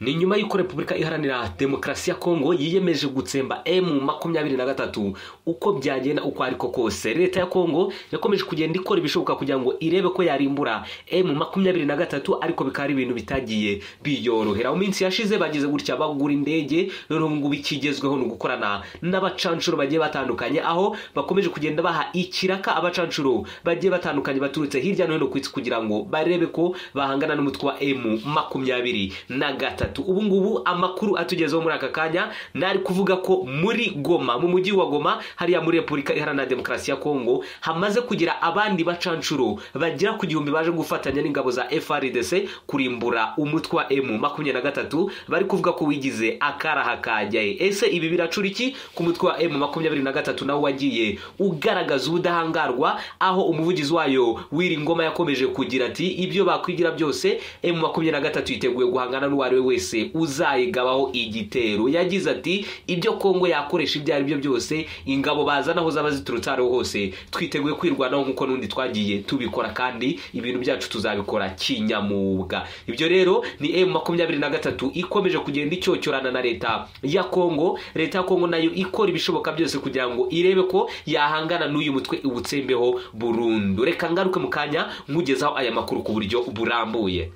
ni nyuma y'uko repubulika iharanira demokarasi ya kongo yiyemeje gutsemba emu makumyabiri na gatatu uko byagenda uko ariko kose leta ya kongo yakomeje kugenda ikora ibishoboka kugira ngo irebe ko yarimbura emu makumyabiri na gatatu ariko bikaba ari ibintu bitagiye biyorohera mu minsi yashize bagize gutya bagura indege noneho ngubu ikigezweho ni ugukorana n'abacanshuro bagiye batandukanye aho bakomeje kugenda baha ikiraka abacanshuro bagiye batandukanye baturutse hirya no hino ku isi kugira ngo barebe ko bahangana n'umutwe wa emu makumyabiri na gatatu ubu ngubu amakuru atugezeho muri aka kanya nari kuvuga ko muri goma mu mujyi wa goma hariya muri repubulika iharanira demokarasi ya kongo hamaze kugira abandi bacanshuro bagera ku gihumbi baje gufatanya n'ingabo za frdc kurimbura umutwe wa emu makumyabiri na gatatu bari kuvuga ko wigize akaraha kajyaye ese ibi biracura iki ku mutwe wa emu makumyabiri na gatatu nawo wagiye ugaragaza ubudahangarwa aho umuvugizi wayo w'iri ngoma yakomeje kugira ati ibyo bakwigira byose emu makumyabiri na gatatu yiteguye guhangana n'uwo ari we wese wese uzayigabaho igitero yagize ati ibyo kongo yakoresha ibyo ari byo byose ingabo bazana aho zaba ziturutse aho hose twiteguye kwirwanaho nk'uko n'undi twagiye tubikora kandi ibintu byacu tuzabikora kinyamwuga ibyo rero ni emu makumyabiri na gatatu ikomeje kugenda icyocyorana na leta ya kongo leta ya kongo nayo ikora ibishoboka byose kugira ngo irebe ko yahangana n'uyu mutwe iwutsembeho burundu reka ngaruke mu kanya nkugezaho aya makuru ku buryo burambuye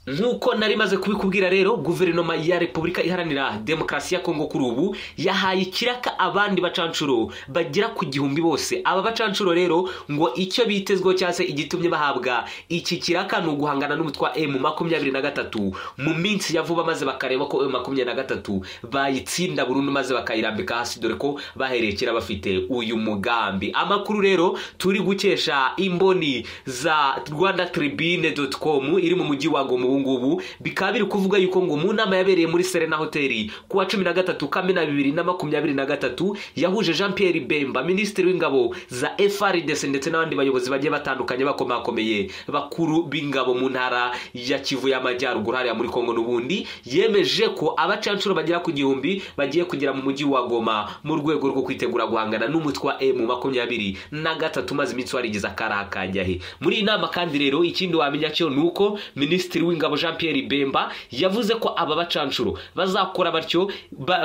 nk'uko nari maze kubikubwira rero guverinoma ya repubulika iharanira demokarasi ya kongo kuri ubu yahaye ikiraka abandi bacanshuro bagera ku gihumbi bose aba bacanshuro rero ngo icyo bitezweho cyangwa se igitumye bahabwa iki kiraka ni uguhangana n'umutwe wa emu makumyabiri na gatatu mu minsi ya vuba maze bakareba ko emu makumyabiri na gatatu bayitsinda burundu maze bakayirambika hasi dore ko bahereye kera bafite uyu mugambi amakuru rero turi gukesha imboni za rwanda tribune doti komu iri mu mujyi wa gomu ngubu bikaba biri kuvuga yuko ngo mu nama yabereye muri serena hoteli ku wa cumi na gatatu kamena bibiri na makumyabiri na gatatu yahuje jean Pierre bemba minisitiri w'ingabo za frdc ndetse n'abandi bayobozi bagiye batandukanye bakomakomeye bakuru b'ingabo mu ntara ya kivu y'amajyaruguru hariya muri kongo n'ubundi yemeje ko abacanshuro bagera ku gihumbi bagiye kugera mu mujyi wa goma mu rwego rwo kwitegura guhangana n'umutwe wa emu makumyabiri na gatatu maze iminsi warigize akarakajyahe muri iyi nama kandi rero ikindi wamenya cyo ni uko minisitiri w'ingabo ingabo jean Pierre bemba yavuze ko aba bacanshuro bazakora batyo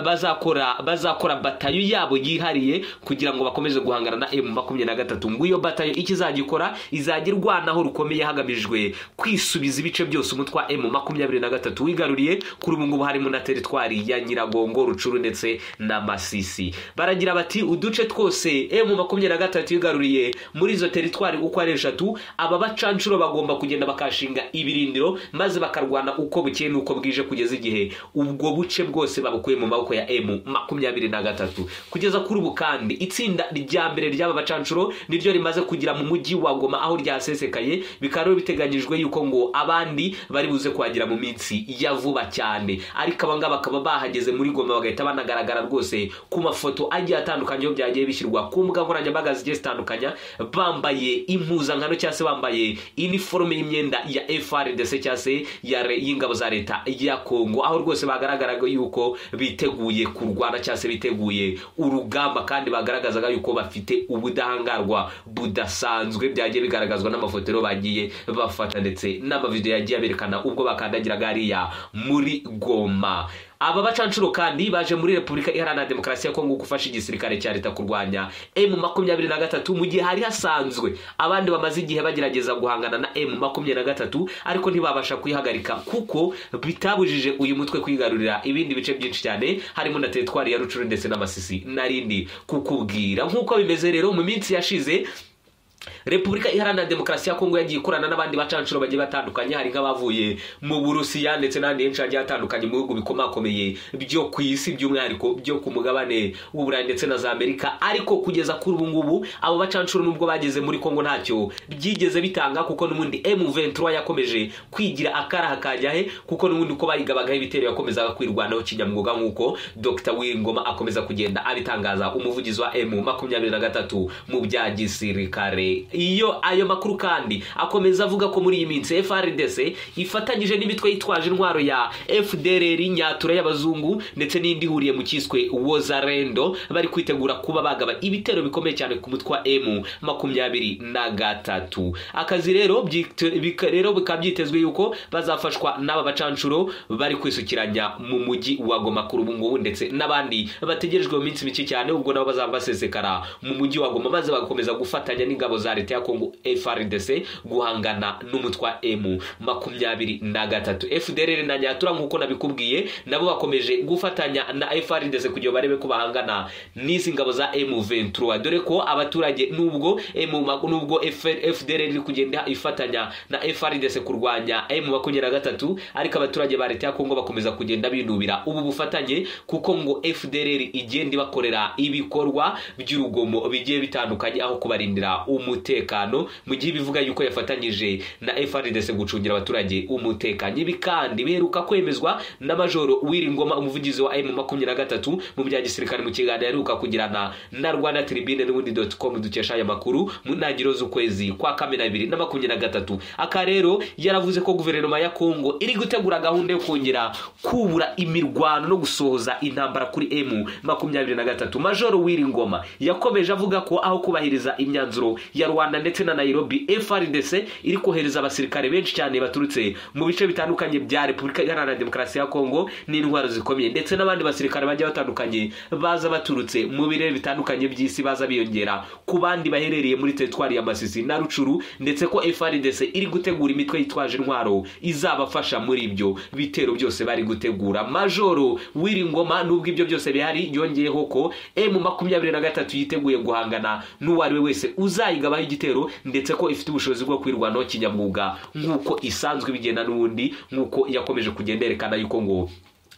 bazakora bazakora batayo yabo yihariye kugira ngo bakomeze guhangana na emu makumyabiri na gatatu ngo iyo batayo icyo izajya ikora izajya irwanaho rukomeye hagamijwe kwisubiza ibice byose umutwe wa emu makumyabiri na gatatu wigaruriye kuri ubu ngubu harimo na teritwari ya nyiragongo rucuru ndetse na masisi baragira bati uduce twose emu makumyabiri na gatatu yigaruriye muri izo teritwari uko ari eshatu aba bacanshuro bagomba kugenda bakashinga ibirindiro maze bakarwana uko bukeye n'uko bwije kugeza igihe ubwo buce bwose babukuye mu maboko ya emu makumyabiri na gatatu kugeza kuri ubu kandi itsinda rya mbere ry'aba bacanshuro niryo rimaze kugira mu mujyi wa goma aho ryasesekaye bikaba rero biteganyijwe yuko ngo abandi bari buze kuhagera mu minsi ya vuba cyane ariko aba ngaba bakaba bahageze muri goma bagahita banagaragara rwose ku mafoto agiye atandukanye aho byagiye bishyirwa ku mbuga nkoranyambaga zigiye zitandukanya bambaye impuzankano cyangwa se bambaye iniforume y'imyenda ya frdc cyangwa se y'ingabo za leta ya kongo aho rwose bagaragaraga yuko biteguye kurwana cyangwa se biteguye urugamba kandi bagaragazaga yuko bafite ubudahangarwa budasanzwe byagiye bigaragazwa n'amafoto rero bagiye bafata ndetse n'amavidewo yagiye aberekana ubwo bakandagiraga hariya muri goma aba bacanshuro kandi baje muri repubulika iharanira demokarasi ya kongo gufasha igisirikare cya leta kurwanya emu makumyabiri na gatatu mu gihe hari hasanzwe abandi bamaze igihe bagerageza guhangana na emu makumyabiri na gatatu ariko ntibabasha kuyihagarika kuko bitabujije uyu mutwe kwigarurira ibindi bice byinshi cyane harimo na teritwari ya rucuru ndetse n'amasisi n'arindi kukubwira nk'uko bimeze rero mu minsi yashize repubulika iharanira demokarasi ya kongo yagiye ikorana n'abandi bacanshuro bagiye batandukanye hari nk'abavuye mu burusiya ndetse n'ahandi henshi hagiye hatandukanye mu bihugu bikomakomeye byo ku isi by'umwihariko byo ku mugabane w'uburayi ndetse na za amerika ariko kugeza kuri ubu ngubu abo bacanshuro nubwo bageze muri kongo ntacyo byigeze bitanga kuko n'ubundi m23 yakomeje kwigira akaraha kajyahe kuko n'ubundi uko bayigabagaho ibitero yakomezaga kwirwanaho kinyamwuga nk'uko dr wingoma akomeza kugenda abitangaza umuvugizi wa m makumyabiri na gatatu mu bya gisirikare cyane iyo ayo makuru kandi akomeza avuga ko muri iyi minsi FRDC ifatanyije n'imitwe yitwaje intwaro ya FDLR nyatura y'abazungu ndetse n'indi ihuriye mu cyiswe Wozarendo bari kwitegura kuba bagaba ibitero bikomeye cyane ku mutwe wa M makumyabiri na gatatu akazi rero byite- bika- rero bikaba byitezwe yuko bazafashwa n'aba bacanshuro bari kwisukiranya mu mujyi wa Goma kuri ubu ngubu ndetse n'abandi bategerejwe mu minsi mike cyane ubwo nabo bazaba basesekara mu mujyi wa Goma maze bagakomeza gufatanya n'ingabo za leta ya Kongo FRDC guhangana n'umutwe wa M makumyabiri na gatatu FDLR na Nyatura nk'uko nabikubwiye nabo bakomeje gufatanya na FRDC kugira barebe ko bahangana n'izi ngabo za M23 dore ko abaturage nubwo M nubwo FR FDLR iri kugenda ifatanya na FRDC kurwanya M23 ariko abaturage ba leta ya Kongo bakomeza kugenda binubira ubu bufatanye kuko ngo FDLR igenda ibakorera ibikorwa by'urugomo bigiye bitandukanye aho kubarindira umutekano mu gihe bivuga yuko yafatanyije na FRDC gucungira abaturage umutekano ibi kandi biheruka kwemezwa na Majoro Wiringoma umuvugizi wa M23 mu bya gisirikare mu kiganiro yaheruka kugirana na Rwanda Tribune n'ubundi .com dukesha aya makuru mu ntangiriro z'ukwezi kwa kamena bibiri na makumyabiri na gatatu aka rero yaravuze ko guverinoma ya Kongo iri gutegura gahunda yo kongera kubura imirwano no gusohoza intambara kuri M makumyabiri na gatatu Majoro Wiringoma yakomeje avuga ko aho kubahiriza imyanzuro ya Rwanda ndetse na Nairobi FRDC iri kohereza abasirikare benshi cyane baturutse mu bice bitandukanye bya Repubulika Iharanira Demokarasi ya Kongo n'indwara zikomeye ndetse n'abandi basirikare bagiye batandukanye baza baturutse mu birere bitandukanye by'isi baza biyongera ku bandi baherereye muri teritwari ya Masisi na Rucuru ndetse ko FRDC iri gutegura imitwe yitwaje intwaro izabafasha muri ibyo bitero byose bari gutegura Majoro Wiringoma nubwo ibyo byose bihari yongeyeho ko M makumyabiri na gatatu yiteguye guhangana n'uwo ari we wese uzayigabaho igitero ndetse ko ifite ubushobozi bwo kwirwanaho kinyamwuga nk'uko isanzwe bigenda n'ubundi nk'uko yakomeje kugenda yerekana yuko ngo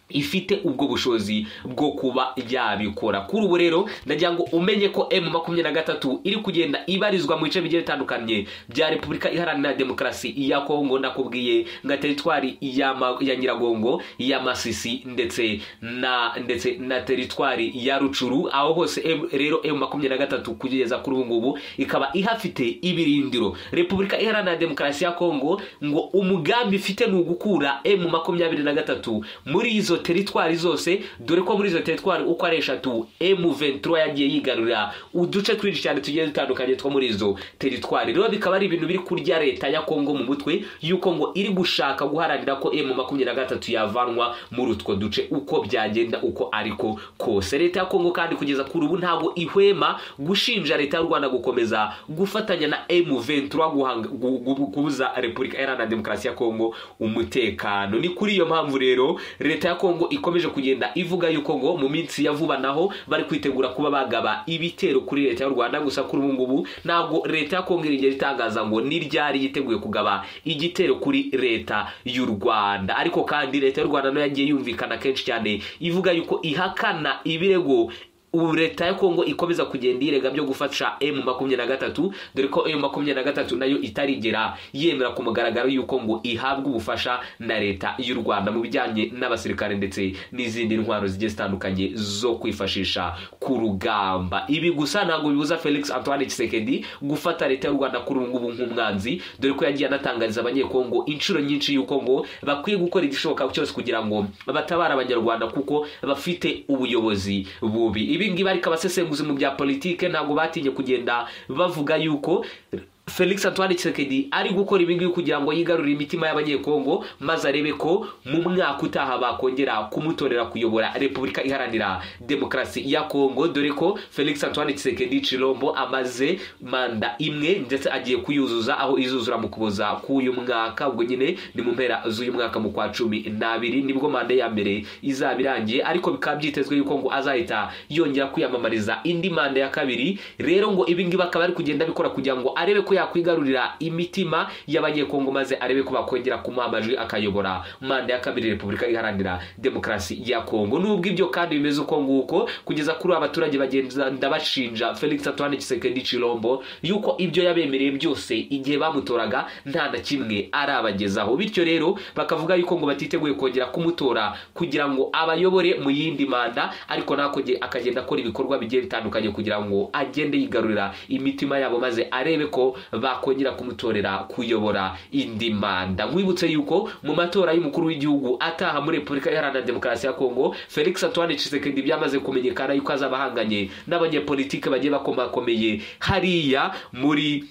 ifite ubwo bushobozi bwo kuba yabikora kuri ubu rero ndagira ngo umenye ko M makumyabiri na gatatu iri kugenda ibarizwa mu bice bigiye bitandukanye bya Repubulika Iharanira Demokarasi ya Kongo nakubwiye nka teritwari ya, ma, ya Nyiragongo ya Masisi ndetse na ndetse na teritwari ya Rucuru aho hose M, rero M makumyabiri na gatatu kugeza kuri ubu ngubu ikaba ihafite ibirindiro Repubulika Iharanira Demokarasi ya Kongo ngo umugambi ifite ni ugukura M makumyabiri na gatatu muri izo teritwari zose dore ko muri izo teritwari uko ari eshatu M23 yagiye yigarurira uduce twinshi cyane tugiye dutandukanye two muri izo teritwari rero bikaba ari ibintu biri kurya leta ya Kongo mu mutwe yuko ngo iri gushaka guharanira ko M23 yavanwa muri utwo duce uko byagenda uko ariko kose leta ya Kongo kandi kugeza kuri ubu ntabwo ihwema gushinja leta y'u Rwanda gukomeza gufatanya na M23 guhanga- gu- gu- kubuza Repubulika Iharanira Demokarasi ya Kongo umutekano ni kuri iyo mpamvu rero leta ya Kongo ikomeje kugenda ivuga yuko ngo mu minsi ya vuba naho bari kwitegura kuba bagaba ibitero kuri leta y'u Rwanda gusa kuri ubu ngubu ntabwo leta ya Kongo irigera itangaza ngo ni ryari yiteguye kugaba igitero kuri leta y'u Rwanda ariko kandi leta y'u Rwanda nayo yagiye yumvikana kenshi cyane ivuga yuko ihakana ibirego ubu leta ya kongo ikomeza kugenda irega byo gufasha m makumyabiri na gatatu dore ko m makumyabiri na gatatu nayo itarigera yemera ku mugaragaro y'uko ngo ihabwa ubufasha na leta y'u rwanda mu bijyanye n'abasirikare ndetse n'izindi ntwaro zigiye zitandukanye zo kwifashisha ku rugamba ibi gusa ntabwo bibuza felix antoine kisekedi gufata leta y'u rwanda kuri ubu ngubu nk'umwanzi dore ko yagiye anatangariza abanyekongo inshuro nyinshi y'uko ngo bakwiye gukora igishoboka cyose kugira ngo batabare abanyarwanda kuko bafite ubuyobozi bubi ibi ngibi ariko abasesenguzi mu bya politike ntabwo batinye kugenda bavuga yuko Felix Antoine Tshisekedi ari gukora ibi ngibi kugira ngo yigarurire imitima y'abanyekongo maze arebe ko mu mwaka utaha bakongera kumutorera kuyobora Repubulika Iharanira Demokarasi ya Kongo dore ko Felix Antoine Tshisekedi Chilombo amaze manda imwe ndetse agiye kuyuzuza aho izuzura mu kuboza k'uyu mwaka ubwo nyine ni mu mpera z'uyu mwaka mu kwa cumi n'abiri nibwo manda ya mbere izaba irangiye ariko bikaba byitezwe yuko ngo azahita yongera kwiyamamariza indi manda ya kabiri rero ngo ibi ngibi akaba ari kugenda abikora kugira ngo arebe ko yakwigarurira imitima y'abanyekongo maze arebe ko bakongera kumuha amajwi akayobora manda ya kabiri repubulika iharanira demokarasi ya kongo nubwo ibyo kandi bimeze uko nguko kugeza kuri aba baturage bagenda bashinja felix antoine kisekedi cirombo yuko ibyo yabemereye byose igihe bamutoraga nta na kimwe arabagezaho bityo rero bakavuga yuko ngo batiteguye kongera kumutora kugira ngo abayobore mu yindi manda ariko nakoge akagenda akora ibikorwa bigiye bitandukanye kugira ngo agende yigarurira imitima yabo maze arebe ko bakongera kumutorera kuyobora indi manda mwibutse yuko mu matora y'umukuru w'igihugu ataha muri repubulika iharanira demokarasi ya kongo felix antoine cisekedi byamaze kumenyekana yuko azaba ahanganye n'abanyepolitike bagiye bakomakomeye hariya muri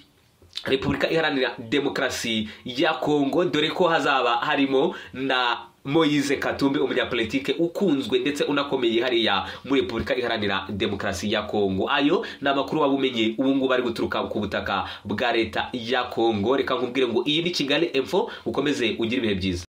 repubulika iharanira demokarasi ya kongo dore ko hazaba harimo na moyize katumbi umunyapolitike ukunzwe ndetse unakomeye hariya muri repubulika iharanira demokarasi ya kongo ayo ni amakuru waba umenye ubu ngubu ari guturuka ku butaka bwa leta ya kongo reka nkubwire ngo iyi ni kigali emfo ukomeze ugire ibihe byiza